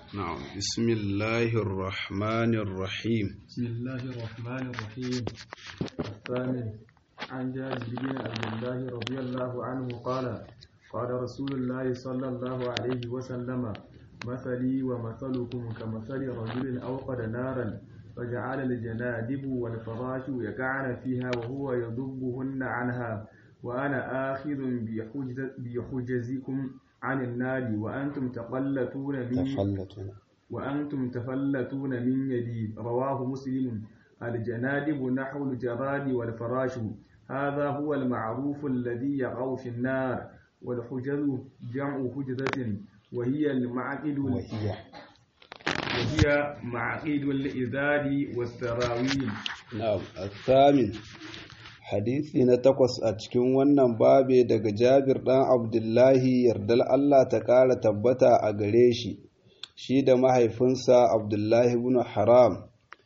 نعم بسم الله الرحمن الرحيم بسم الله الرحمن الرحيم الثامن عن جابر بن عبد الله رضي الله عنه قال قال رسول الله صلى الله عليه وسلم مثلي ومثلكم كمثل رجل أوقد نارا فجعل الجنادب والفراش يقعن فيها وهو يضبهن عنها وأنا آخذ بحجز بحجزكم عن النار وأنتم تقلتون من تفلتوا وأنتم تفلتون من يدي رواه مسلم الجنادب نحو الجراد والفراش هذا هو المعروف الذي يقع في النار والحجز جمع حجزة وهي المعقد وهي وهي معقد الإزار والسراويل نعم الثامن hadisi na takwas a cikin wannan babe daga jabir ɗan abdullahi yardal Allah ta ƙara tabbata a gare shi shi da mahaifinsa abdullahi ibn haram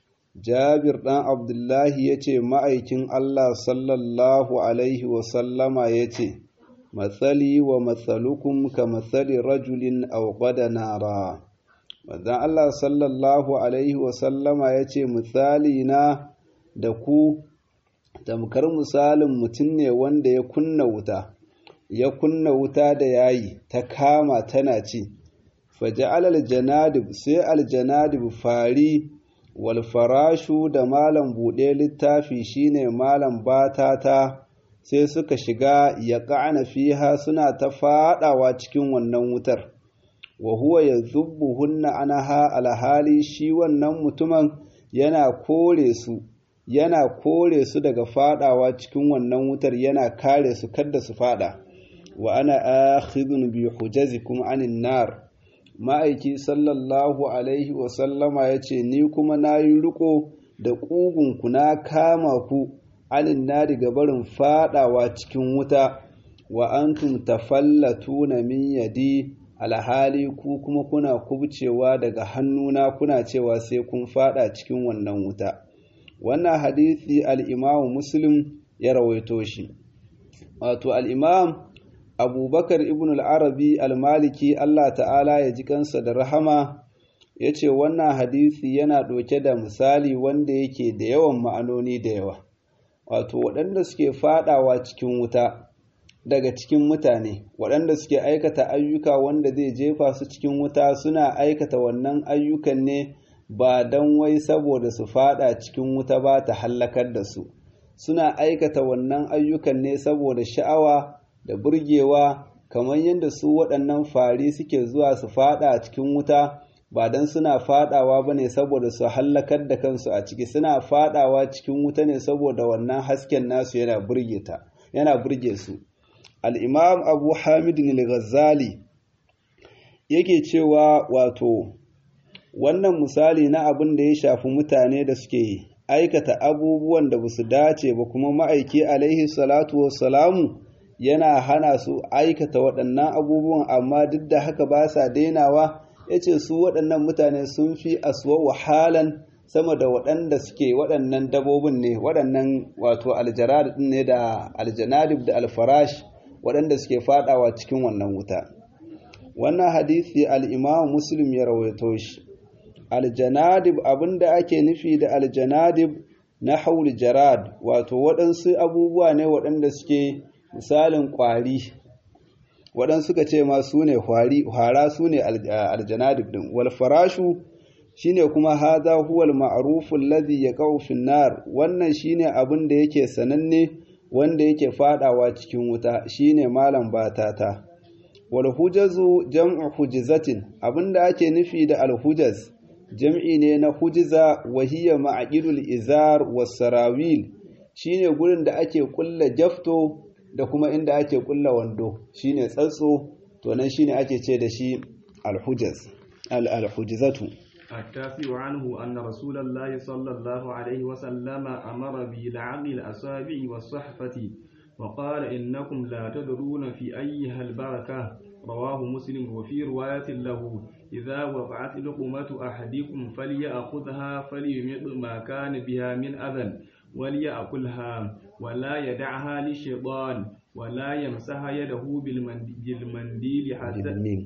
jabir ɗan abdullahi ya ce ma'aikin Allah sallallahu alaihi wasallama ya ce matsali wa matsalukum ka matsali rajulin auƙada nara Manzon Allah sallallahu alaihi wasallama ya ce misali na da ku tamkar misalin mutum ne wanda ya kunna wuta ya kunna wuta da yayi ta kama tana ci faja'al aljanadib sai aljanadib fari wal farashu da malam buɗe littafi shine malam batata sai suka shiga ya ƙa'ana fiha suna ta faɗawa cikin wannan wutar wa huwa yazubbuhunna anaha alhali shi wannan mutumin yana kore su yana kore su daga fadawa cikin wannan wutar yana kare su kada su fada wa ana akhidun bi hujazikum anin nar ma'aiki sallallahu alaihi wa sallama yace ni kuma nayi riko da kugun ku na kama ku anin nari ga barin fadawa cikin wuta wa antum tafallatuna min yadi alhali ku kuma kuna kubcewa daga hannuna kuna cewa sai kun fada cikin wannan wuta wannan hadisi al'imamu muslim ya rawaito shi wato al'imam abubakar ibn al'arabi al-maliki allah ta'ala ya ji kansa da rahama ya ce wannan hadisi yana ɗauke da misali wanda yake da yawan ma'anoni da yawa wato waɗanda suke faɗawa cikin wuta daga cikin mutane waɗanda suke aikata ayyuka wanda zai jefa su cikin wuta suna aikata wannan ayyukan ne ba don wai saboda su fada cikin wuta ba ta hallakar da su suna aikata wannan ayyukan ne saboda sha'awa da burgewa kamar yadda su waɗannan fari suke zuwa su fada cikin wuta ba don suna fadawa ba ne saboda su hallakar da kansu a ciki suna fadawa cikin wuta ne saboda wannan hasken nasu yana burge ta yana burge su al-imam abu hamidin al-ghazali yake cewa wato wannan misali na abin da ya shafi mutane da suke aikata abubuwan da basu dace ba kuma ma'aiki alaihi salatu wassalamu yana hana su aikata waɗannan abubuwan amma duk da haka ba sa dainawa ya ce su waɗannan mutane sun fi aswa wahalan sama da waɗanda suke waɗannan dabobin ne waɗannan wato aljarad ne da aljanadib da alfarash waɗanda suke faɗawa cikin wannan wuta wannan hadisi al-imam muslim ya rawaito shi aljanadib abinda ake nufi da aljanadib na haul jarad wato waɗansu abubuwa ne waɗanda suke misalin ƙwari waɗansu suka ce ma su ne hwara su ne aljanadib ɗin wal farashu shine kuma haza huwal ma'ruful ladhi yaqau fin nar wannan shine abin da yake sananne wanda yake fadawa cikin wuta shine malam batata wal hujazu jam'u hujizatin abinda ake nufi da al hujaz jam'i ne na hujiza wahiyya ma'aqidul izar was sarawil shine gurin da ake kulla jafto da kuma inda ake kulla wando shine tsatso to nan shine ake ce da shi al-hujaz al-hujizatu التاسع عنه أن رسول الله صلى الله عليه وسلم أمر بلعق الأصابع والصحفة وقال إنكم لا تدرون في أيها البركة رواه مسلم وفي رواية له إذا وقعت لقمة أحدكم فليأخذها فليمط ما كان بها من أذى وليأكلها ولا يدعها للشيطان ولا يمسح يده بالمنديل حتى بالميم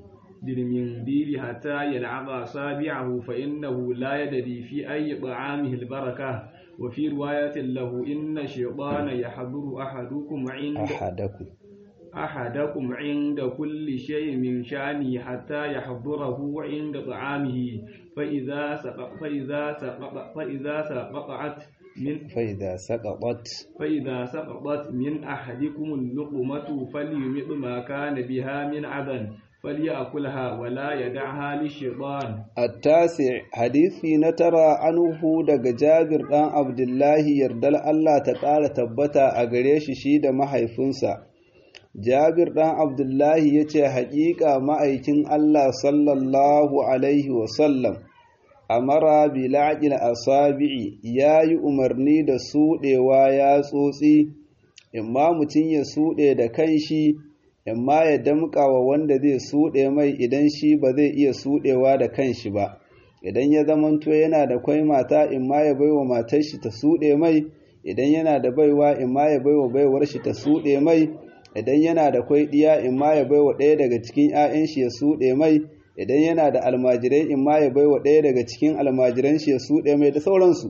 بالمنديل حتى يلعق أصابعه فإنه لا يدري في أي طعامه البركة وفي رواية له إن الشيطان يحضر أحدكم عند أحدكم أحدكم عند كل شيء من شأنه حتى يحضره عند طعامه فإذا سقط فإذا سقط فإذا سقطت من فإذا سقطت فإذا سقطت من أحدكم اللقمة فليمط ما كان بها من عدن فليأكلها ولا يدعها للشيطان التاسع حديثي نترى عنه daga Jabir ɗan Abdullahi yardal Allah ta ƙara tabbata a gare shi shi da mahaifinsa Jabir ɗan Abdullahi ya ce haƙiƙa ma'aikin Allah sallallahu alaihi wasallam amara bila'il asabi'i ya yi umarni da suɗewa ya tsotsi imma mutum ya suɗe da kanshi imma ya damƙa wa wanda zai suɗe mai idan shi ba zai iya suɗewa da kanshi ba idan ya zamanto yana da kwai mata imma ya baiwa matar shi ta suɗe mai idan yana da baiwa imma ya baiwa baiwar shi ta suɗe mai idan yana da kwai ɗiya imma ya baiwa ɗaya daga cikin 'ya'yan shi ya suɗe mai idan yana da almajirai imma ya baiwa ɗaya daga cikin almajiran shi ya suɗe mai da sauransu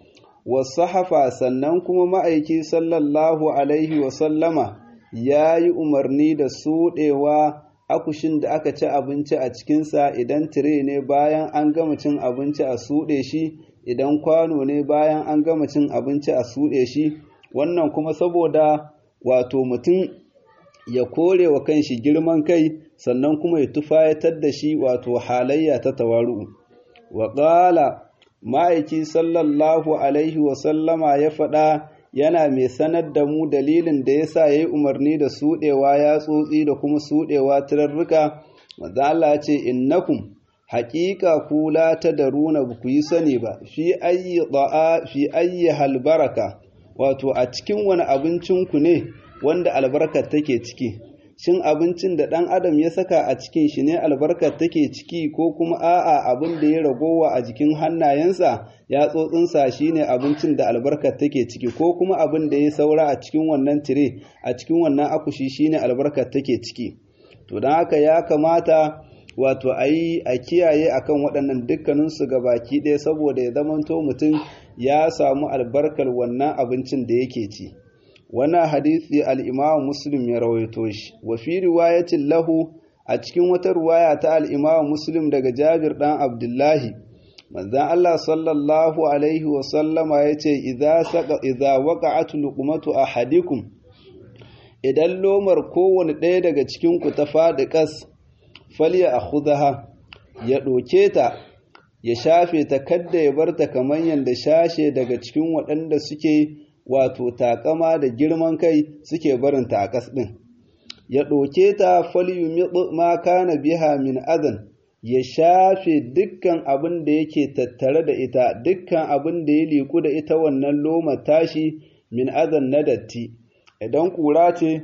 wasahafa sannan kuma ma'aiki sallallahu alaihi wa sallama ya yi umarni da suɗewa akushin da aka ci abinci a cikinsa idan tire ne bayan an gama cin abinci a suɗe shi idan kwano ne bayan an gama cin abinci a suɗe shi wannan kuma saboda wato mutum ya kore wa kanshi girman kai sannan kuma ya tufayatar da shi wato halayya ta tawaru wa ƙala ma'aiki sallallahu alaihi wasallama ya faɗa yana mai sanar da mu dalilin da ya sa ya yi umarni da suɗewa ya tsotsi da kuma suɗewa turarruka maza Allah ce innakum haƙiƙa kula ta da runa ba ku yi sani ba fi ayyi da'a fi ayyi halbaraka wato a cikin wani abincinku ne wanda albarkar take ciki shin abincin da ɗan adam ya saka a cikin shi ne albarkar take ciki ko kuma a'a abin da ya ragowa a jikin hannayensa ya tsotsinsa shi ne abincin da albarkar take ciki ko kuma abin da ya saura a cikin wannan tire a cikin wannan akushi shi ne albarkar take ciki to don haka ya kamata wato a yi a kiyaye akan waɗannan dukkaninsu ga baki ɗaya saboda ya zamanto mutum ya samu albarkar wannan abincin da yake ci. wannan hadisi al'imamu muslim ya rawaito shi wa fi riwayatin lahu a cikin wata ruwaya ta al'imamu muslim daga jabir ɗan abdullahi manzan Allah sallallahu alaihi wasallama ya ce iza waƙa'atu luqmatu ahadikum idan lomar kowane ɗaya daga cikinku ta faɗi ƙas falya a khudaha ya ɗoke ta ya shafe ta kadda ya bar ta kamar yadda shashe daga cikin waɗanda suke wato takama da girman kai suke barinta a ƙas ɗin ya ɗauke ta falyumiɗu ma kana biha min azan ya shafe dukkan abin da yake tattare da ita dukkan abin da ya liku da ita wannan loma tashi min azan na datti idan ƙura ce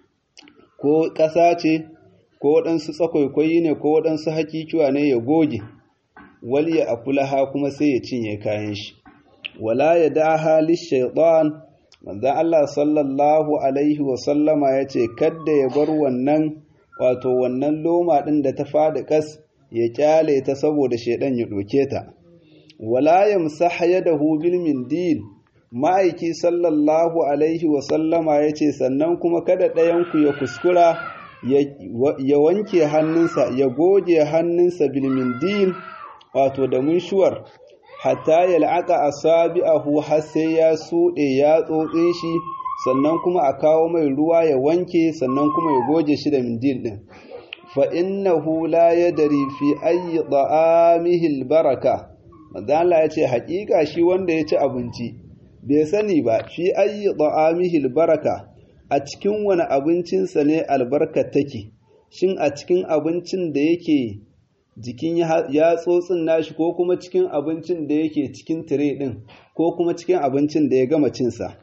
ko ƙasa ce ko waɗansu tsakwaikwai ne ko waɗansu hakikiwa ne ya goge waliya a kulaha kuma sai ya cinye kayan shi wala ya daha lishaitan manzon Allah sallallahu alaihi wa sallama ya ce kadda ya bar wannan wato wannan loma ɗin da ta fada kas ya kyale ta saboda shaidan ya ɗoke ta wala yamsah yadahu bil mindil ma'aiki sallallahu alaihi wa sallama ya ce sannan kuma kada ɗayanku ya kuskura ya wanke hannunsa ya goge hannunsa bil mindil wato da munshuwar hatta yal'aqa asabi'ahu har sai ya suɗe ya tsotsin shi sannan kuma a kawo mai ruwa ya wanke sannan kuma ya goge shi da mindil din fa innahu la yadri fi ayyi ta'amihi albaraka manzo Allah ya ce haƙiƙa shi wanda ya ci abinci bai sani ba fi ayyi ta'amihi albaraka a cikin wani abincinsa ne albarka take shin a cikin abincin da yake jikin yatsotsin nashi ko kuma cikin abincin da yake cikin tire ɗin ko kuma cikin abincin da ya gama cinsa.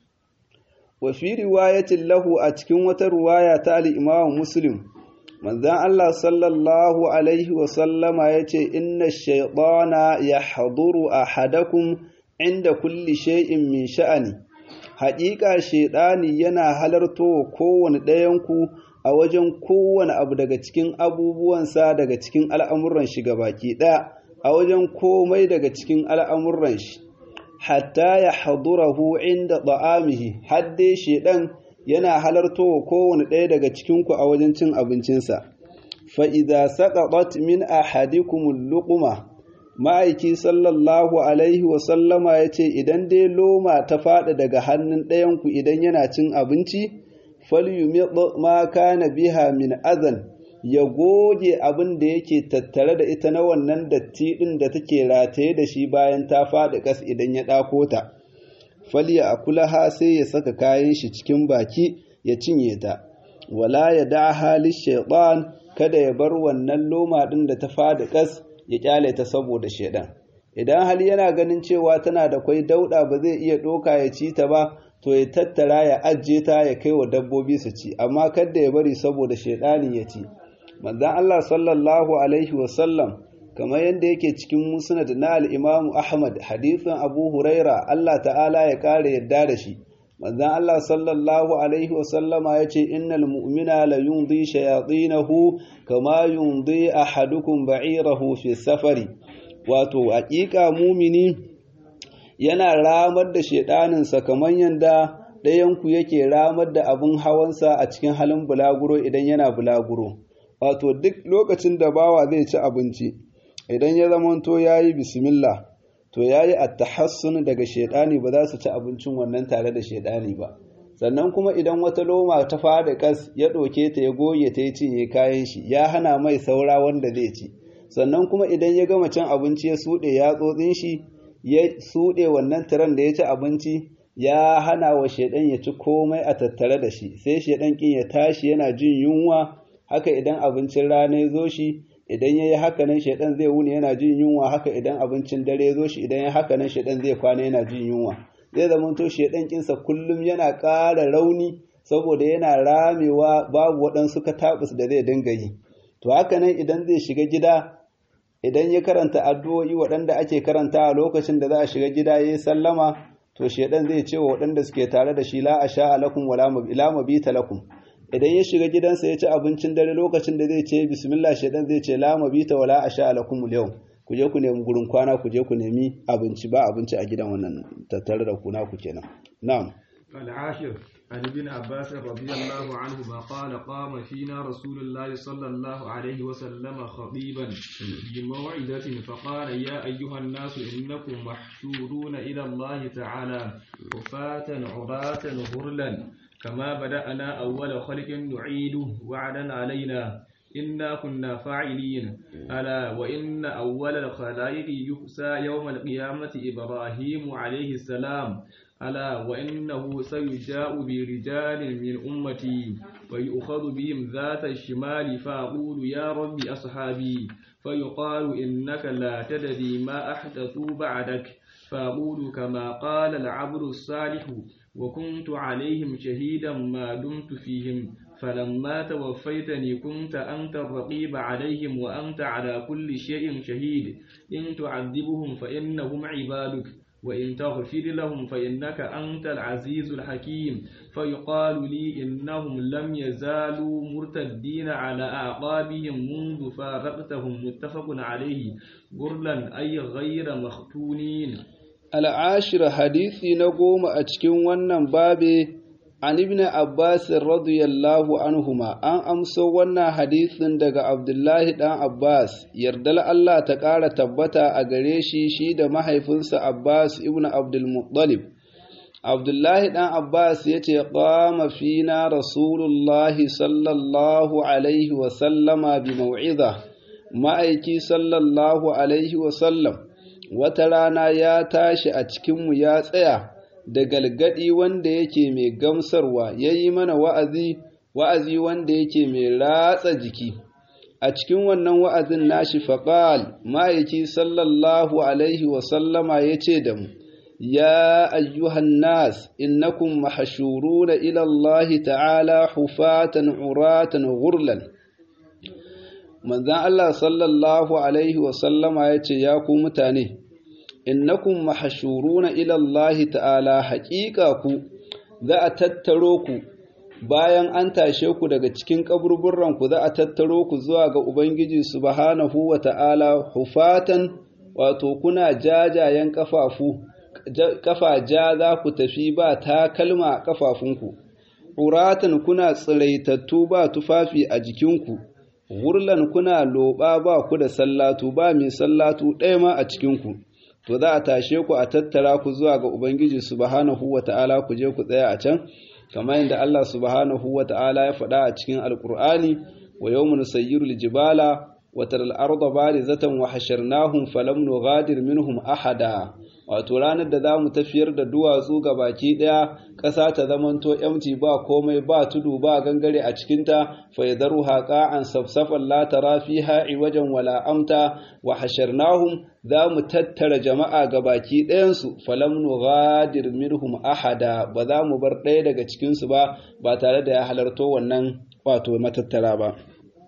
Wa fi riwayatin lahu a cikin wata ruwaya ta al'imamu Muslim, manzan Allah sallallahu Alaihi wasallama ya ce, Inna shaiɗana ya haduru a hadakun inda kulli shay'in min sha'ani. Haƙiƙa shaiɗani yana halarto kowane ɗayanku a wajen kowane abu daga cikin abubuwansa daga cikin al'amuran shi baki ɗaya a wajen komai daga cikin al'amuran shi hatta ya hadurahu inda ta'amihi hadde shedan yana halartowa kowane ɗaya daga cikinku a wajen cin abincinsa fa'iza saƙaɓat min ahadikumul luquma ma'aiki sallallahu alaihi wasallama ya ce idan dai loma ta faɗi daga hannun ɗayanku idan yana cin abinci falyumid ma kana biha min azan ya goge abin da yake tattare da ita na wannan datti ɗin da take rataye da shi bayan ta faɗi ƙas idan ya ɗako ta falya a kulaha sai ya saka kayan shi cikin baki ya cinye ta wala ya da halin shaiɗan kada ya bar wannan loma ɗin da ta faɗi ƙas ya kyale ta saboda shaiɗan idan hali yana ganin cewa tana da kwai dauɗa ba zai iya ɗoka ya ci ta ba to ya tattara ya ajiye ta ya kai wa dabbobi su ci amma kada ya bari saboda shaidani ya ci manzon Allah sallallahu alaihi wasallam kamar yadda yake cikin musnad na al-Imam Ahmad hadithin Abu Huraira Allah ta'ala ya kare yadda da shi manzon Allah sallallahu alaihi wasallama yace innal mu'mina la yumdi shayatinahu kama yumdi ahadukum ba'irahu fi safari wato haƙiƙa mumini yana ramar da shedaninsa kamar yadda ɗayanku yake ramar da abin hawansa a cikin halin bulaguro idan yana bulaguro wato duk lokacin da bawa zai ci abinci idan ya zamanto ya yi bismillah to ya yi attahassun daga shedani ba za su ci abincin wannan tare da shedani ba sannan kuma idan wata loma ta fada kas ya ɗauke ta ya goge ta ya cinye kayan shi ya hana mai saura wanda zai ci sannan kuma idan ya gama cin abinci ya suɗe yatsotsin shi ya suɗe wannan tiran da ya ci abinci ya hana wa shaidan ya ci komai a tattare da shi sai shaidan kin ya tashi yana jin yunwa haka idan abincin rana ya zo shi idan ya yi haka nan shaidan zai wuni yana jin yunwa haka idan abincin dare ya zo shi idan ya haka nan shaidan zai kwana yana jin yunwa zai zama to shaidan kinsa kullum yana ƙara rauni saboda yana ramewa babu waɗansu katabus da zai dinga yi to haka nan idan zai shiga gida idan ya karanta addu'o'i waɗanda ake karanta a lokacin da za a shiga gida ya yi sallama to shaidan zai ce wa waɗanda suke tare da shi la a sha alakum wala mabita lakum idan ya shiga gidansa ya ci abincin dare lokacin da zai ce bismillah shaidan zai ce la mabita wala a sha alakum yau ku je ku nemi gurin kwana ku je ku nemi abinci ba abinci a gidan wannan tattare da ku naku kenan na'am العاشر عن ابن عباس رضي الله عنهما قال قام فينا رسول الله صلى الله عليه وسلم خطيبا بموعظة فقال يا أيها الناس إنكم محشورون إلى الله تعالى حفاة عراة غرلا كما بدأنا أول خلق نعيده وعدا علينا إنا كنا فاعلين ألا وإن أول الخلائق يحسى يوم القيامة إبراهيم عليه السلام ألا وإنه سيجاء برجال من أمتي ويؤخذ بهم ذات الشمال فأقول يا رب أصحابي فيقال إنك لا تدري ما أحدثوا بعدك فأقول كما قال العبد الصالح وكنت عليهم شهيدا ما دمت فيهم فلما توفيتني كنت أنت الرقيب عليهم وأنت على كل شيء شهيد إن تعذبهم فإنهم عبادك وإن تغفر لهم فإنك أنت العزيز الحكيم فيقال لي إنهم لم يزالوا مرتدين على أعقابهم منذ فارقتهم متفق عليه غرلا أي غير مختونين العاشر حديثي نقوم أتكين ونن بابي an ibn Abbas radiyallahu anhuma an amso wannan hadisin daga Abdullahi dan Abbas yardal Allah ta ƙara tabbata a gare shi shi da mahaifinsa Abbas ibn Abdul Muttalib Abdullahi dan Abbas ya ce qama fina Rasulullahi sallallahu alaihi wa sallama bi mau'iza ma'aiki sallallahu alaihi wa sallam wata rana ya tashi a cikinmu ya tsaya da galgadi wanda yake mai gamsarwa ya yi mana wa'azi wa'azi wanda yake mai ratsa jiki a cikin wannan wa'azin nashi faƙal ma'aiki sallallahu alaihi wasallama ya ce da mu ya ayyuhan nas innakum mahashuruna ila Allah ta'ala hufatan uratan gurlan manzan Allah sallallahu alaihi wasallama ya ce ya ku mutane innakum mahashuruna ila Allah ta'ala haƙiƙa ku za a tattaro ku bayan an tashe ku daga cikin kaburburran ku za a tattaro ku zuwa ga ubangiji subhanahu wata'ala hufatan wato kuna jajayen kafafu kafa ja za ku tafi ba takalma a kafafunku uratan kuna tsiraitattu ba tufafi a jikinku wurlan kuna loba ba ku da sallatu ba mai sallatu ɗaya ma a cikinku to za a tashe ku a tattara ku zuwa ga ubangiji subhanahu wata'ala ku je ku tsaya a can kamar yadda Allah subhanahu wata'ala ya faɗa a cikin alkur'ani wa yawmun sayyirul jibala wa taral arda barizatan wa hasharnahum falam nughadir minhum ahada wato ranar da za mu tafiyar da duwatsu ga baki ɗaya ƙasa ta zamanto yamci ba komai ba tudu ba gangare a cikinta faidaru haƙa an safsafan la tara fiha iwajen wala amta wa hasharnahum za mu tattara jama'a ga baki ɗayansu falam nughadir minhum ahada ba za mu bar ɗaya daga cikinsu ba ba tare da ya halarto wannan wato matattara ba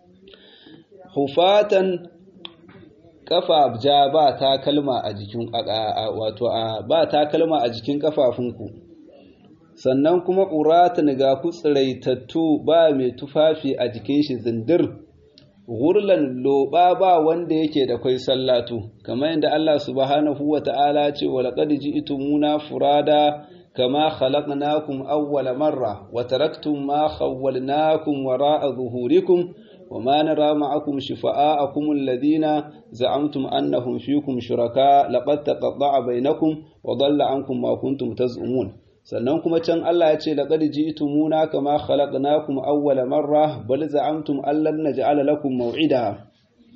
hufatan kafa ja ba takalma a jikin wato ba takalma a jikin kafafunku sannan kuma uratan ga ku tsiraitattu ba mai tufafi a jikin shi zindir gurlan loba ba wanda yake da kwai sallatu kamar yadda Allah subhanahu wa ta'ala ce wa laqad ji'tumuna furada kama khalaqnakum awwala marra wa taraktum ma khawwalnakum wara'a zuhurikum وما نرى معكم شفعاءكم الذين زعمتم أنهم فيكم شركاء لقد تقطع بينكم وضل عنكم ما كنتم تزعمون sannan kuma can Allah ya ce laqad ji'tumuna kama khalaqnakum awwala marra bal za'amtum allan naj'ala lakum maw'ida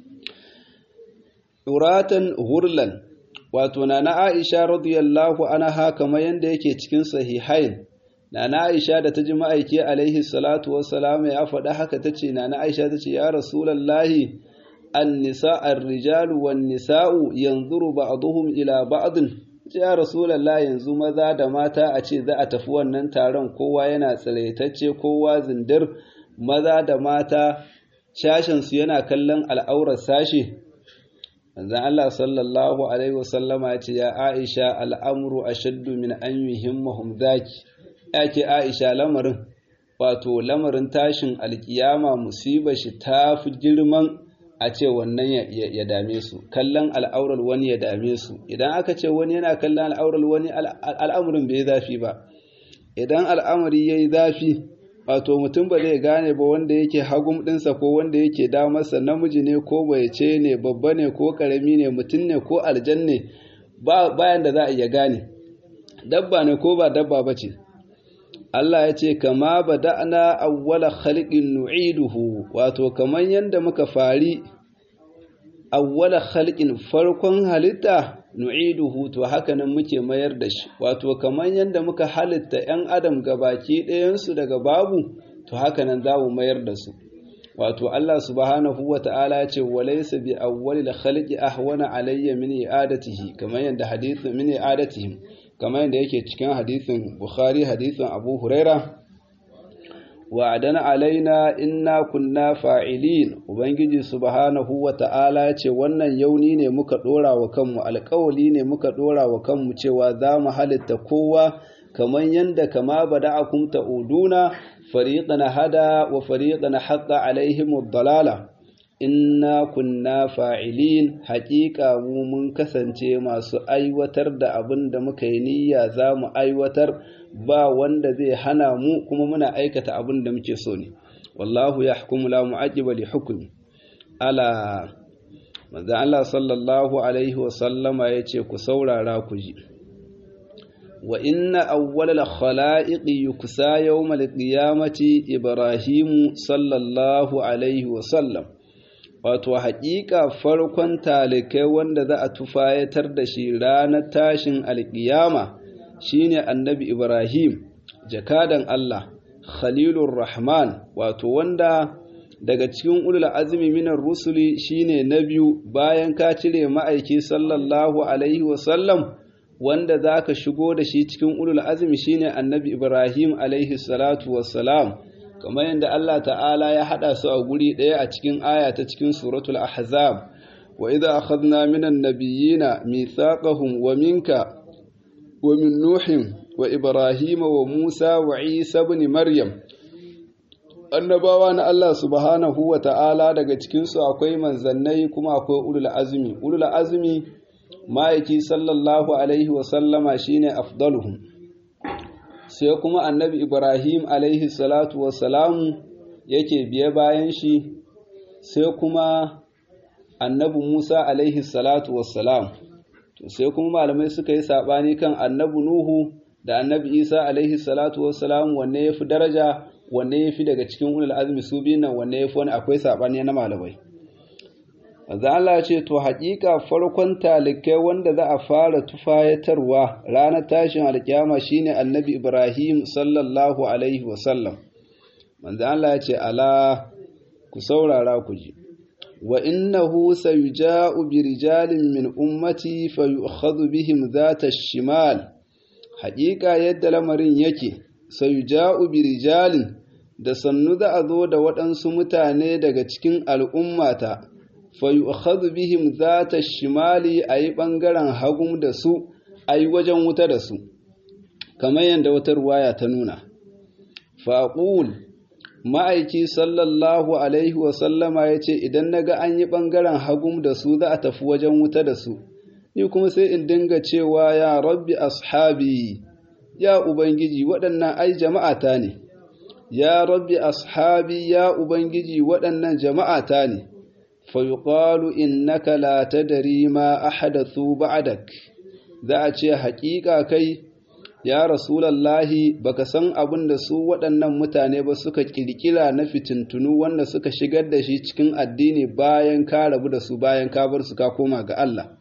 uratan hurlan wato na Aisha radiyallahu anha kamar yanda yake cikin sahihain Nana Aisha da ta ji ma'aiki alaihi salatu wassalam ya faɗa haka ta ce, Nana Aisha ta ce, Ya Rasulallahi, an nisa rijalu wan nisa'u yanzuru ba'duhum ila ba'din ya Rasulallah yanzu maza da mata a ce za a tafi wannan taron kowa yana tsiraitacce kowa zindir maza da mata shashinsu yana kallon al'aurar sashe. Manzan Allah sallallahu Alaihi wasallama ce, Ya Aisha al'amuru a shaddu min an yuhimmahum zaki. yake Aisha lamarin wato lamarin tashin alkiyama musibar shi ta fi girman a ce wannan ya dame su kallon al'aurar wani ya dame su idan aka ce wani yana kallon al'aurar wani al'amurin bai zafi ba idan al'amari ya yi zafi wato mutum ba zai gane ba wanda yake hagum ɗinsa ko wanda yake damarsa namiji ne ko ce ne babba ne ko ƙarami ne mutum ne ko aljan ne bayan da za a iya gane dabba ne ko ba dabba ba ce Allah ya ce, Kama ba da'ana awwala khalqin nu'iduhu wato, kamar yadda muka fari awwala khalqin farkon halitta nu'iduhu to haka nan muke mayar da shi, wato, kamar yadda muka halitta ‘yan adam gabaki ɗayansu daga babu, to haka nan za mu mayar da su. Wato, Allah subhanahu wa ta'ala ce, Walaisa bi awwali khalqi ahwana alayya min i'adatihi, kamar yadda hadithin min i'adatihim. kamar yadda yake cikin hadisin Bukhari hadisin Abu Huraira wa adana alaina inna kunna fa'ilin ubangiji subhanahu wa ta'ala ce wannan yauni ne muka dora wa kanmu alƙawali ne muka dora wa kanmu cewa za mu halitta kowa kamar yadda kama bada'akum ta'uduna fariqan hada wa fariqan haqqa alaihim ad-dalala inna kunna fa'ilin haƙiƙa mu mun kasance masu aiwatar da abin da muka yi niyya za mu aiwatar ba wanda zai hana mu kuma muna aikata abin da muke so ne wallahu ya hukumu la mu'aqiba li hukmi ala manzo Allah sallallahu alaihi wa sallama yace ku saurara ku ji wa inna awwalal khala'iqi yuksa yawmal qiyamati ibrahimu sallallahu alaihi wa sallam wato haƙiƙa farkon talikai wanda za a tufayatar da shi ranar tashin alƙiyama shine annabi Ibrahim jakadan Allah Khalilur Rahman wato wanda daga cikin ulul azmi minar rusuli shine na biyu bayan ka cire ma'aiki sallallahu alaihi wasallam wanda zaka shigo da shi cikin ulul azmi shine annabi Ibrahim alaihi salatu wassalam kamar yadda Allah ta'ala ya haɗa su a guri ɗaya a cikin aya ta cikin suratul ahzab wa idza akhadna minan nabiyyina mithaqahum wa minka wa min nuhin wa ibrahima wa musa wa isa ibn maryam annabawa na Allah subhanahu wa ta'ala daga cikinsu akwai manzannai kuma akwai ulul azumi ulul azumi ma'aiki sallallahu alaihi wa sallama shine afdaluhum sai kuma annabi ibrahim alaihi salatu wa salamu yake biye bayan shi sai kuma annabi musa alaihi salatu wa salam to sai kuma malamai suka yi sabani kan annabi nuhu da annabi isa alaihi salatu wa salam wanne ya fi daraja wanne ya fi daga cikin ulul azumi su biyu nan wanne ya fi wani akwai saɓani na malamai Maza Allah ce to haƙiƙa farkon talikai wanda za a fara tufayatarwa ranar tashin alƙiyama shine annabi Ibrahim sallallahu alaihi wasallam manzo Allah ce ala ku saurara ku ji wa innahu sayuja'u bi rijalin min ummati fayu'khadhu bihim dhata shimal haƙiƙa yadda lamarin yake sayuja'u bi rijalin da sannu za a zo da waɗansu mutane daga cikin al'ummata, fayu'akhadhu bihim za ta shimali a yi ɓangaren hagun da su, a yi wajen wuta da su, kamar yadda wata ruwaya ta nuna. Faƙul, ma'aiki sallallahu Alaihi wasallama ya ce, Idan na ga an yi ɓangaren hagun da su za a tafi wajen wuta da su, ni kuma sai in dinga cewa ya rabbi ashabi, ya Ubangiji waɗannan ai jama'ata ne. ya rabbi ashabi ya ubangiji waɗannan jama'ata ne fayuqalu innaka la tadri ma ahadathu ba'dak za a ce haƙiƙa kai ya rasulallahi baka san abin da su waɗannan mutane ba suka ƙirƙira na fitintunu wanda suka shigar da shi cikin addini bayan ka rabu da su bayan ka bar su ka koma ga Allah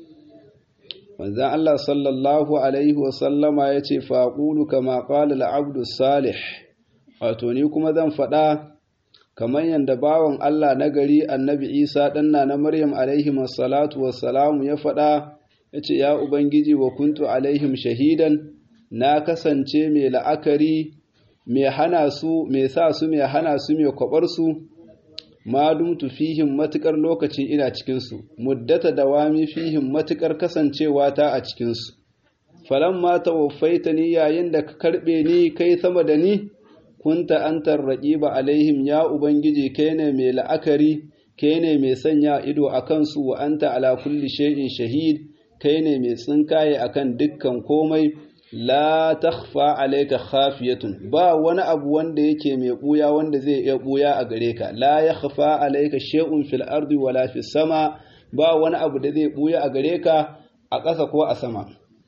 manzon Allah sallallahu alaihi wa sallama yace faqulu kama qala al-abdu salih wato ni kuma zan faɗa kamar yadda bawan Allah na gari annabi Isa ɗanna na Maryam alaihim salatu wassalamu ya faɗa ya ce ya Ubangiji wa kuntu alaihim shahidan na kasance mai la'akari mai hana su mai sa su mai hana su mai kwabar su ma dumtu fihim matukar lokaci ina cikinsu muddata dawami fihim matukar kasancewa ta a cikinsu falamma tawaffaitani yayin da ka karɓe ni kai sama da ni kunta antar raqiba alaihim ya ubangiji kai ne mai la'akari kai ne mai sanya ido a kansu wa anta ala kulli shay'in shahid kai ne mai tsinkaye akan dukkan komai la takhfa alayka khafiyatun ba wani abu wanda yake mai buya wanda zai iya buya a gare ka la yakhfa alayka shay'un fil ardi wala fis sama ba wani abu da zai buya a gare ka a ƙasa ko a sama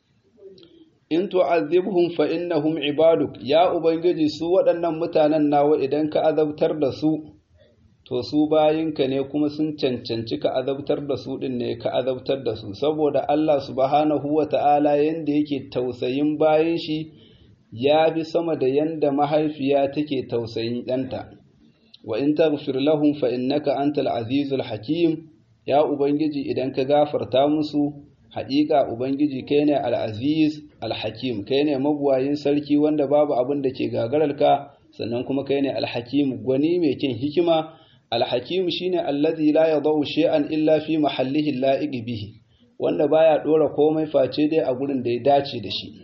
in tu'azzibhum fa innahum ibaduk ya ubangiji su waɗannan mutanen nawa idan ka azabtar da su to su bayinka ne kuma sun cancanci ka azabtar da su din ne ka azabtar da su saboda Allah subhanahu wata'ala yanda yake tausayin bayin shi ya bi sama da yanda mahaifiya take tausayin ɗanta wa in taghfir lahum fa innaka antal azizul hakim ya ubangiji idan ka gafarta musu haƙiƙa Ubangiji kai ne al'aziz al-hakim kai ne mabuwayin sarki wanda babu abin da ke gagararka sannan kuma kai ne al-hakim gwani mai kin hikima al-hakim shine allazi la yadau shay'an illa fi mahallihi la'iq bihi wanda baya dora komai face dai a gurin da ya dace da shi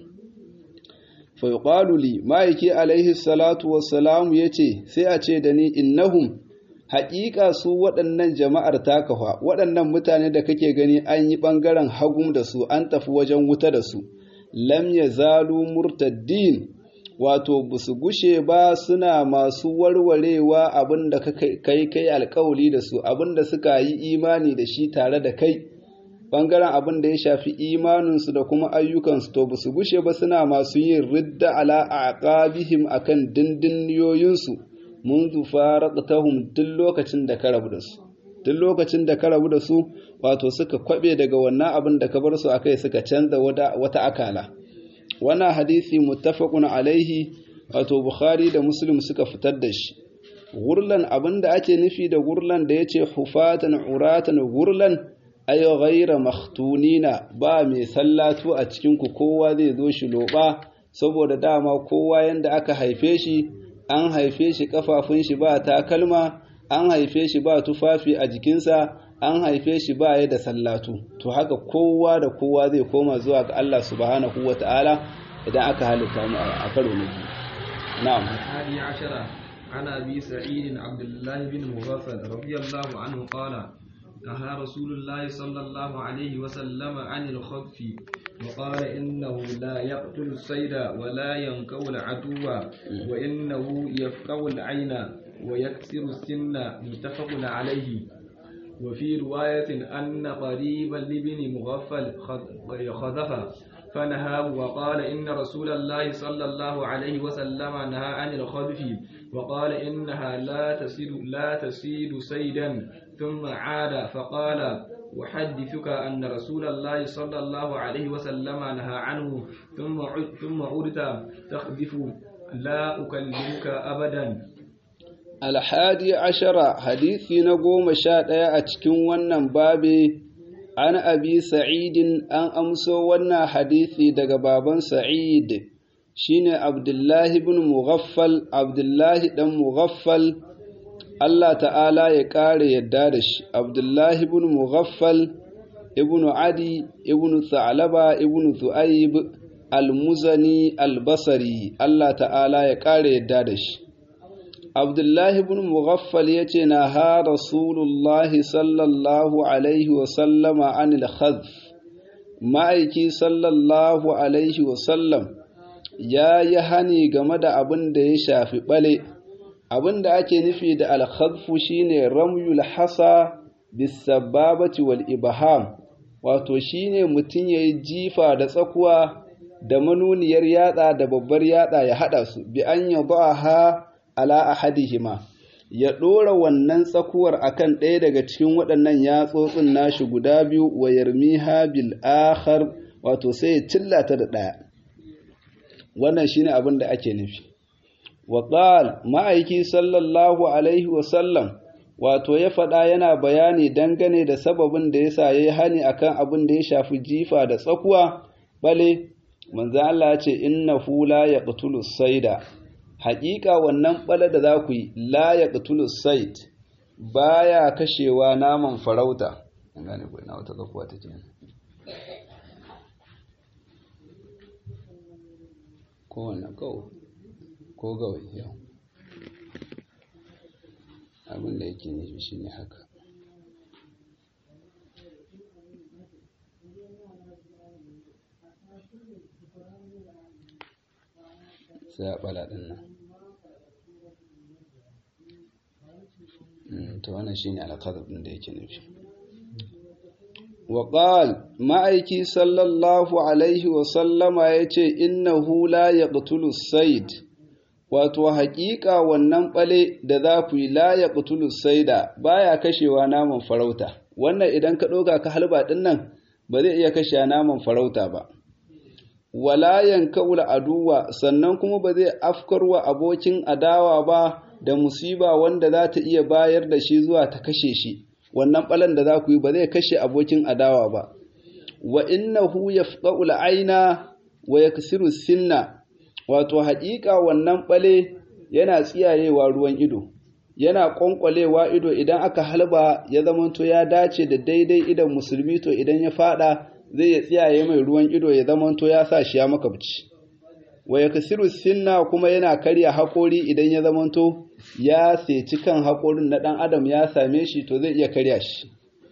fa yuqalu li ma'aiki alaihi salatu wassalam yace sai a ce da ni innahum haƙiƙa su waɗannan jama'ar takawa waɗannan mutane da kake gani an yi ɓangaren hagum da su an tafi wajen wuta da su lam ya zalu murtaddin wato ba su gushe ba suna masu warwarewa abin da kai kai alkawali da su abin da suka yi imani da shi tare da kai ɓangaren abin da ya shafi imaninsu da kuma ayyukansu to ba su gushe ba suna masu yin ridda ala aqabihim akan dindinniyoyinsu منذ فارقتهم tun lokacin da ka rabu da su tun lokacin da ka rabu da su wato suka kwabe daga wannan abin da ka bar su akai suka canza wata akala wannan hadisi muttafaqun alaihi wato bukhari da muslim suka fitar da shi gurlan abin da ake nufi da gurlan da yace hufatan uratan gurlan ay ghayra makhtunina ba mai sallatu a cikin ku kowa zai zo shi loba saboda dama kowa yanda aka haife shi an haife shi kafafun shi ba takalma an haife shi ba tufafi a jikinsa an haife shi ba ya da sallatu to haka kowa da kowa zai koma zuwa ga Allah subhanahu wa ta'ala idan aka halitta mu a karo na biyu na'am hadi ashara عن أبي سعيد عبد الله بن مغفل رضي الله عنه قال نهى رسول الله صلى الله عليه وسلم عن الخطف وقال إنه لا يقتل الصيد ولا ينكو العدو وإنه يفقو العين ويكسر السن متفق عليه وفي رواية أن قريبا لابن مغفل خذف فنهاه وقال إن رسول الله صلى الله عليه وسلم نهى عن الخذف وقال إنها لا تسيد لا تسيد صيدا ثم عاد فقال أحدثك أن رسول الله صلى الله عليه وسلم نهى عنه ثم ثم عدت تخذف لا أكلمك أبدا alhadi ashara hadisi na goma sha ɗaya a cikin wannan babe an abi sa'idin an amso wannan hadisi daga baban sa'id shine abdullahi ibn mughaffal abdullahi dan mughaffal Allah ta'ala ya ƙara yadda da shi abdullahi ibn mughaffal ibn adi ibn sa'laba ibn zu'aib al-muzani al-basri Allah ta'ala ya ƙara yadda da shi Abdullahi ibn Mughaffal ya ce na ha Rasulullahi sallallahu Alaihi wasallama anil khadf ma'aiki sallallahu Alaihi wasallam ya yi hani game da abin da ya shafi ɓale abin da ake nufi da alkhadfu shine ramyul hasa bisababati wal ibham wato shine mutum ya yi jifa da tsakuwa da manuniyar yatsa da babbar yatsa ya haɗa su bi an yaba ha ala ahadihima ya ɗora wannan tsakuwar akan ɗaya daga cikin waɗannan yatsotsin nashi guda biyu wa yarmiha bil akhar wato sai ya cillata da ɗaya wannan shine abin da ake nufi wa qal ma'aiki sallallahu alaihi wa sallam wato ya faɗa yana bayani dangane da sababin da yasa yayi hani akan abin da ya shafi jifa da tsakuwa bale manzo Allah ya ce innahu la yaqtulu sayda haƙiƙa wannan ɓala da za ku yi la ya ƙatulu sait ba ya kashewa naman farauta an gane ku ina wata zakuwa ta jini kowane kawo ko gawai yau abin da yake nufi shi ne haka sai a ɓala ɗin nan to wannan shine alqadar din da yake nufi wa qal ma'aiki sallallahu alaihi wa sallama yace innahu la yaqtulu sayd wato haƙiƙa wannan ɓale da za ku yi la yaqtulu sayda baya kashewa naman farauta wannan idan ka ɗoga ka halba ɗin nan ba zai iya kashe naman farauta ba wala yanka'ul aduwa sannan kuma ba zai afkarwa abokin adawa ba da musiba wanda za ta iya bayar da shi zuwa ta kashe shi wannan balan da za ku yi ba zai kashe abokin adawa ba wa innahu yafqa'ul aina wa yaksiru sinna wato haƙiƙa wannan bale yana tsiyayewa ruwan ido yana ƙwanƙwalewa ido idan aka halba ya zamanto ya dace da daidai idan musulmi to idan ya fada zai ya tsiyaye mai ruwan ido ya zamanto ya sa shi ya makabci wa ya kasiru sinna kuma yana karya haƙori idan ya zamanto ya seci kan haƙorin na ɗan adam ya same shi to zai iya karya shi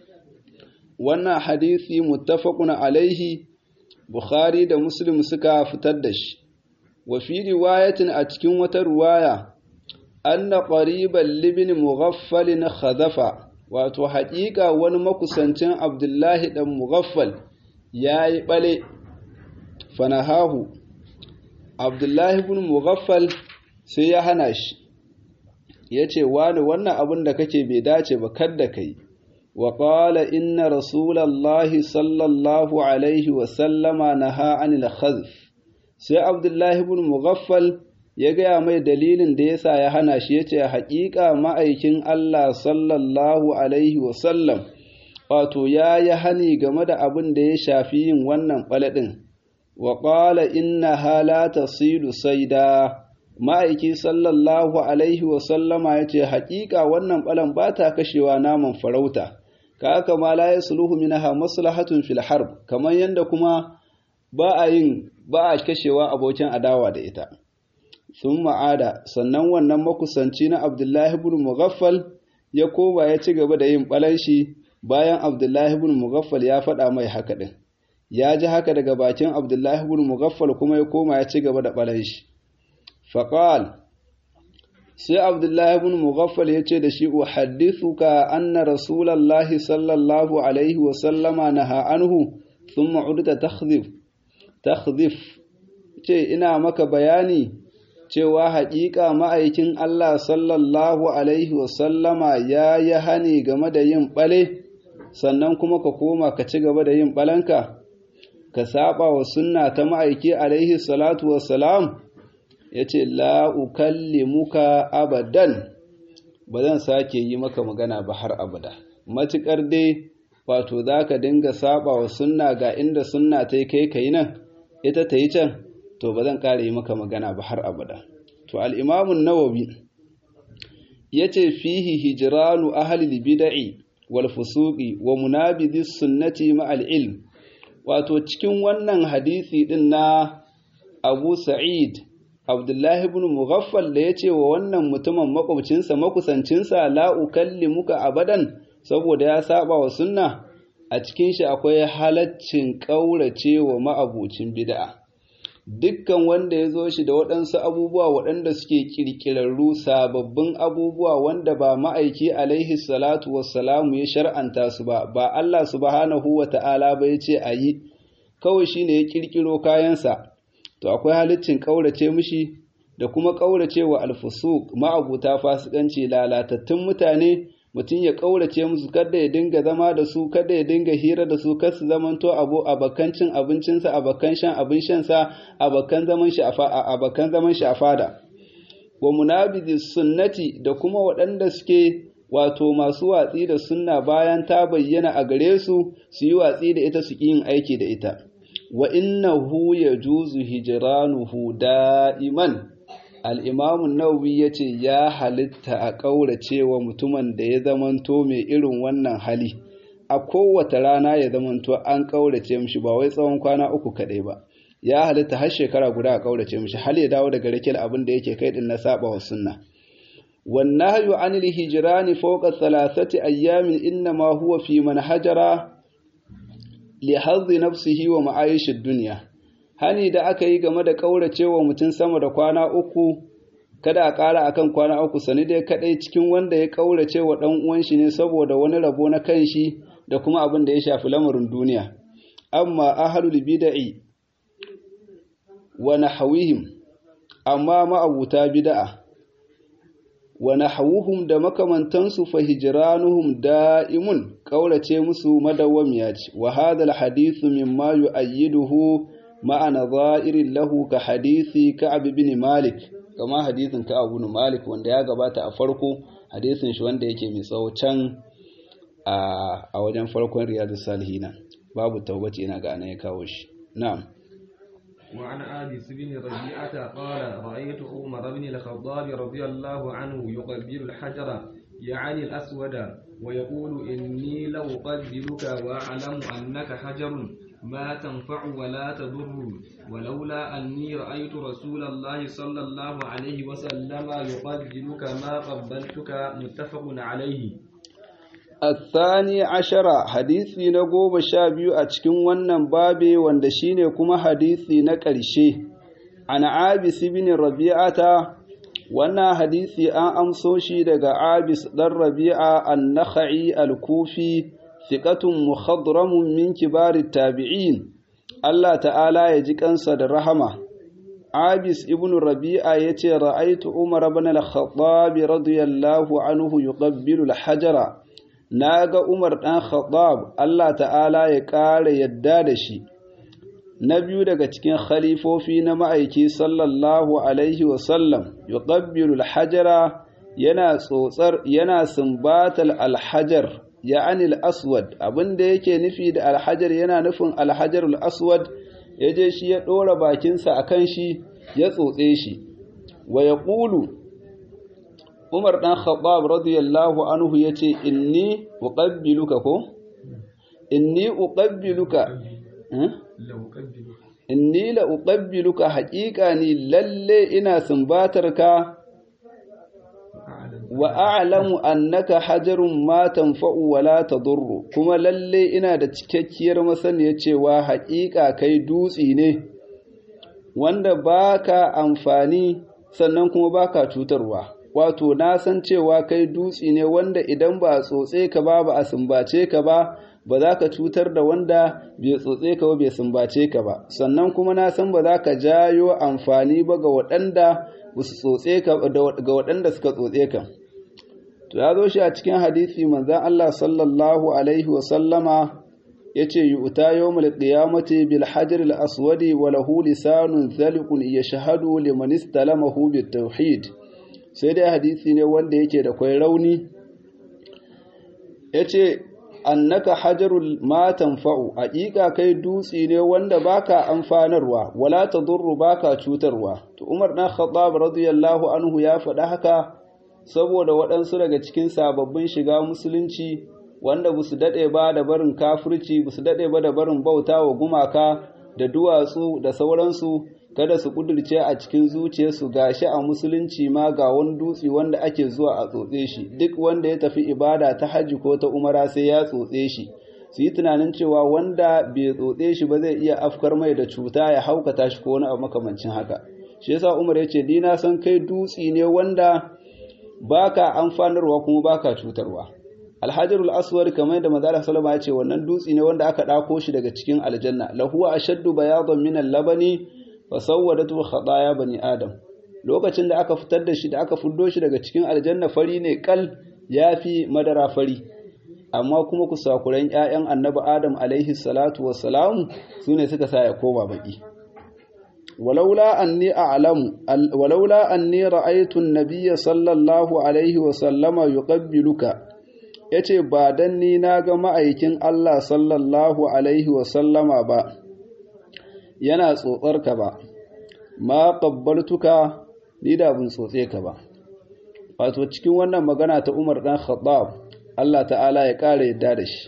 wannan hadisi muttafaqun alaihi bukhari da muslim suka fitar da shi wa fi riwayatin a cikin wata riwaya anna qariban libin mughaffal khadafa wato haƙiƙa wani makusancin abdullahi dan mughaffal yayi bale fanahahu abdullahi ibn mughaffal sai ya hana shi ya ce wani wannan abin da kake bai dace ba kadda kai wa qala inna rasulallahi sallallahu alaihi wa sallama naha anil khazf sai abdullahi ibn mughaffal ya gaya mai dalilin da yasa ya hana shi yace haƙiƙa ma'aikin Allah sallallahu alaihi wa sallam wato ya yi hani game da abin da ya shafi yin wannan ɓalaɗin wa ƙala inna halata silu saida ma'aiki sallallahu alaihi wasallama ya ce haƙiƙa wannan ɓalan ba ta kashewa naman farauta ka aka ma la ya suluhu minaha maslahatun fil harb kamar yadda kuma ba a yin ba a kashewa abokin adawa da ita sun ma'ada sannan wannan makusanci na abdullahi ibn mughaffal ya koma ya ci gaba da yin balanshi bayan abdullahi ibn mughaffal ya faɗa mai haka ɗin ya ji haka daga bakin abdullahi ibn mughaffal kuma ya koma ya ci gaba da balanshi faqal sai abdullahi ibn mughaffal ya ce da shi uhaddithuka anna rasulallahi sallallahu alaihi wa sallama naha anhu thumma udta takhdhif takhdhif ce ina maka bayani cewa haƙiƙa ma'aikin Allah sallallahu alaihi wa sallama ya yi hani game da yin ɓale sannan kuma ka koma ka ci gaba da yin ɓalanka ka saba wa sunna ta ma'aiki alaihi salatu wassalam ya ce la'ukallimuka abadan ba zan sake yi maka magana ba har abada matuƙar dai wato za ka dinga saba wa sunna ga inda sunna ta yi kai kai nan ita ta yi can to ba zan ƙara yi maka magana ba har abada to al'imamun nawawi ya ce fihi hijiranu ahalil bida'i wal fusuqi wa munabidis sunnati ma'al ilm wato cikin wannan hadisi din na Abu Sa'id Abdullahi ibn Mughaffal da ya ce wa wannan mutumin makwabcinsa makusancinsa la ukallimuka abadan saboda ya saba wa sunna a cikin shi akwai halaccin ƙaurace wa ma'abucin bid'a dukkan wanda ya zo shi da waɗansu abubuwa waɗanda suke ƙirƙirarru sababbin abubuwa wanda ba ma'aiki alaihi salatu wassalamu ya shar'anta su ba ba Allah subhanahu wa ta'ala ba ya ce a yi kawai shi ne ya ƙirƙiro kayansa to akwai halittin ƙaurace mishi da kuma ƙaurace wa alfusuk ma'abuta fasikanci lalatattun mutane mutum ya ƙaurace musu kada ya dinga zama da su kada ya dinga hira da su kar su zamanto abu abakan cin abincinsa abakan shan abin shansa abakan zaman shi a abakan zaman shi a fada wa munabidi sunnati da kuma waɗanda suke wato masu watsi da sunna bayan ta bayyana a gare su su yi watsi da ita su yin aiki da ita wa innahu yajuzu hijranuhu da'iman al'imamun nawawi ya ce ya halitta a ƙaurace wa mutumin da ya zamanto mai irin wannan hali a kowace rana ya zamanto an ƙaurace mishi ba wai tsawon kwana uku kaɗai ba ya halitta har shekara guda a ƙaurace mishi hal ya dawo daga rakil abin da yake kai din na saba wa sunna والنهي عن الهجران فوق ثلاثة أيام إنما هو في من هجر لحظ نفسه ومعايش الدنيا hani da aka yi game da ƙauracewa mutum sama da kwana uku kada a ƙara akan kwana uku sani dai kaɗai cikin wanda ya ƙaurace wa ɗan uwan shi ne saboda wani rabo na kan shi da kuma abin da ya shafi lamarin duniya amma ahlul bid'i wa nahwihim amma ma'abuta bid'a wa nahwuhum da makamantansu fa hijranuhum da'imun ƙaurace musu madawwamiya ce wa hadha al-hadithu mimma yu'ayyiduhu ma'ana za'irin lahu ka hadisi Ka'ab bin Malik kama hadisin Ka'ab bin Malik wanda ya gabata a farko hadisin shi wanda yake mai tsawo can a wajen farkon Riyadus Salihina babu taubaci ina ga ya kawo shi na'am وعن آبس بن ربيعة قال رأيت عمر بن الخطاب رضي الله عنه يقبل الحجر يعني الأسود ويقول إني لأقبلك وأعلم أنك حجر ما تنفع ولا تضر ولولا أني رأيت رسول الله صلى الله عليه وسلم يقبلك ما قبلتك متفق عليه الثاني عشر حديثي نقوب شابيو أتكن ونن بابي واندشيني كما حديثي نكرشي عن عابس بن ربيعة وانا حديثي أن أمسوشي دقى عابس در ربيعة النخعي الكوفي ثقة مخضرم من كبار التابعين الله تعالى يجيك أنسى الرحمة عابس ابن ربيعة يتي رأيت عمر بن الخطاب رضي الله عنه يقبل الحجر ناغ عمر بن الخطاب الله تعالى يقال يدادشي نبيو daga cikin khalifofi na ma'aiki sallallahu alaihi wasallam yuqabbilu al-hajara yana tsotsar yana sumbatal al-hajar ya'ani al-aswad abinda yake nufi da al-hajar yana nufin al-hajar al-aswad yaje shi ya dora bakinsa akan shi ya tsotse shi wa yaqulu Umar dan Khattab radiyallahu anhu yace inni uqabbiluka ko inni uqabbiluka inni la uqabbiluka haqiqa ni lalle ina sumbatarka wa a'lamu annaka hajarun ma tanfa'u wa la tadurru kuma lalle ina da cikakkiyar masaniya cewa haƙiƙa kai dutsi ne wanda baka amfani sannan kuma baka cutarwa wato na san cewa kai dutsi ne wanda idan ba a tsotse ka ba ba a sumbace ka ba ba za ka cutar da wanda bai tsotse ka ba bai sumbace ka ba sannan kuma na san ba za ka jayo amfani ba ga waɗanda ba su tsotse ka ga waɗanda suka tsotse ka to ya zo shi a cikin hadisi manzon Allah sallallahu alaihi wa sallama yace yu'ta yawmul qiyamati bil hajar al aswadi wa lahu lisanun zaliqun yashhadu liman istalamahu bit tauhid sai dai hadisi ne wanda yake da kwai rauni yace annaka hajarul ma tanfa'u haƙiƙa kai dutsi ne wanda baka amfanarwa wala tadurru baka cutarwa to Umar dan Khattab radiyallahu anhu ya faɗa haka saboda waɗansu daga cikin sababbin shiga musulunci wanda ba su daɗe ba da barin kafirci ba su daɗe ba da barin bauta wa gumaka da duwatsu da sauransu kada su ƙudurce a cikin zuciyarsu gashi a musulunci ma ga wani dutse wanda ake zuwa a tsotse shi duk wanda ya tafi ibada ta hajji ko ta umara sai ya tsotse shi su yi tunanin cewa wanda bai tsotse shi ba zai iya afkar mai da cuta ya haukata shi ko wani abu makamancin haka shi yasa umar ya ce ni na san kai dutse ne wanda baka amfanarwa kuma baka cutarwa alhajarul aswad kamar da manzo sallama ya ce wannan dutse ne wanda aka dako shi daga cikin aljanna lahuwa ashaddu bayadan min al-labani fa sawwadatu khataaya bani adam lokacin da aka fitar da shi da aka fuddo shi daga cikin aljanna fari ne kal yafi madara fari amma kuma kusakuran ƴaƴan annabi adam alaihi salatu wassalam sune suka sa ya koma baki ولولا أني أعلم ولولا أني رأيت النبي صلى الله عليه وسلم يقبلك yace ba dan ni na ga ma'aikin Allah sallallahu alaihi wasallama ba yana tsotsar ka ba ma qabbaltuka ni da bin tsotse ka ba wato cikin wannan magana ta Umar dan Khattab Allah ta'ala ya kare yadda da shi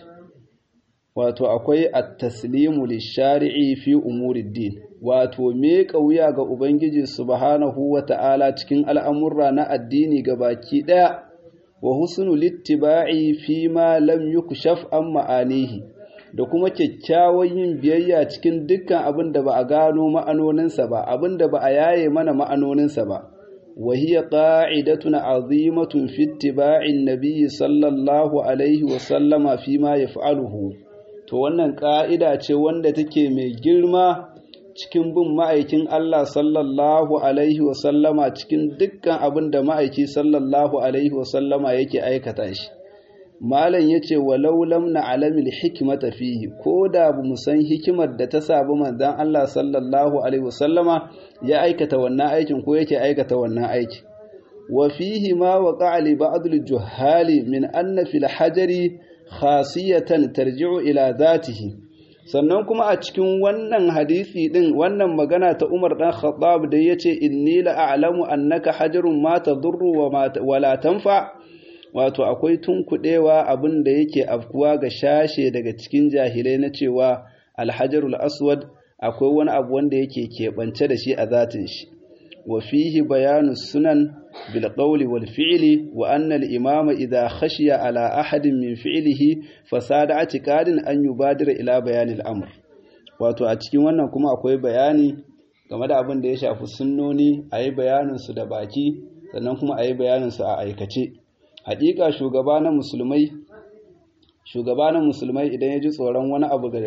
wato akwai at-taslimu lish-shari'i fi umuriddin wato me wuya ga ubangiji subhanahu wata'ala cikin al'amurra na addini baki daya wa husnul ittiba'i fi ma lam yukshaf an ma'anihi da kuma kyakkyawan yin biyayya cikin dukkan abin da ba a gano ma'anoninsa ba abin da ba a yaye mana ma'anoninsa ba wa hiya qa'idatun azimatun fi ittiba'in nabiyyi sallallahu alaihi wa sallama fi ma yaf'aluhu to wannan ƙa'ida ce wanda take mai girma cikin bin ma'aikin Allah sallallahu Alaihi wasallama cikin dukkan abin da ma'aiki sallallahu Alaihi wasallama yake aikata shi. Malam ya ce, walau lamna alamil hikimata fihi, ko da bu mu san hikimar da ta sabu manzan Allah sallallahu Alaihi wasallama ya aikata wannan aikin ko yake aikata wannan aiki. Wa fihi ma wa ƙa'ali ba'adul juhali min anna fil hajari khasiyatan tarji'u ila zatihi. sannan kuma a cikin wannan hadisi din wannan magana ta Umar dan Khattab da yace inni la a'lamu annaka hajarun ma tadurru wa la tanfa wato akwai tunkudewa abin da yake afkuwa ga shashe daga cikin jahilai na cewa alhajarul aswad akwai wani abu wanda yake keɓance da shi a zatin shi wa fihi bayanu sunan bil qawli wal fi'li wa anna al imama idha khashiya ala ahadin min fi'lihi fasada atiqadin an yubadira ila bayani al amr wato a cikin wannan kuma akwai bayani game da abin da ya shafi sunnoni ayi bayanin su da baki sannan kuma ayi bayanin su a aikace hakika shugaba na musulmai shugaba na musulmai idan ya ji tsoron wani abu ga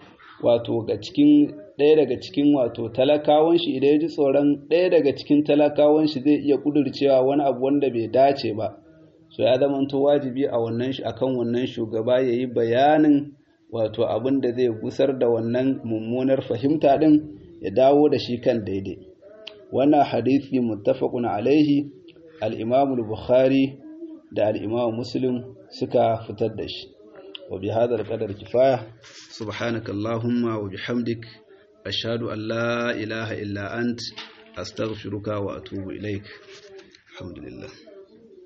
wato ga cikin ɗaya daga cikin wato talakawan shi idan ya ji tsoron ɗaya daga cikin talakawan shi zai iya kudurcewa wani abu wanda bai dace ba so ya zama to wajibi a wannan shi akan wannan shugaba ya yi bayanin wato abin da zai gusar da wannan mummunar fahimta din ya dawo da shi kan daidai wannan hadisi muttafaqun alaihi al-imam al-bukhari da al-imam muslim suka fitar da shi وبهذا القدر كفاية سبحانك اللهم وبحمدك أشهد أن لا إله إلا أنت أستغفرك وأتوب إليك الحمد لله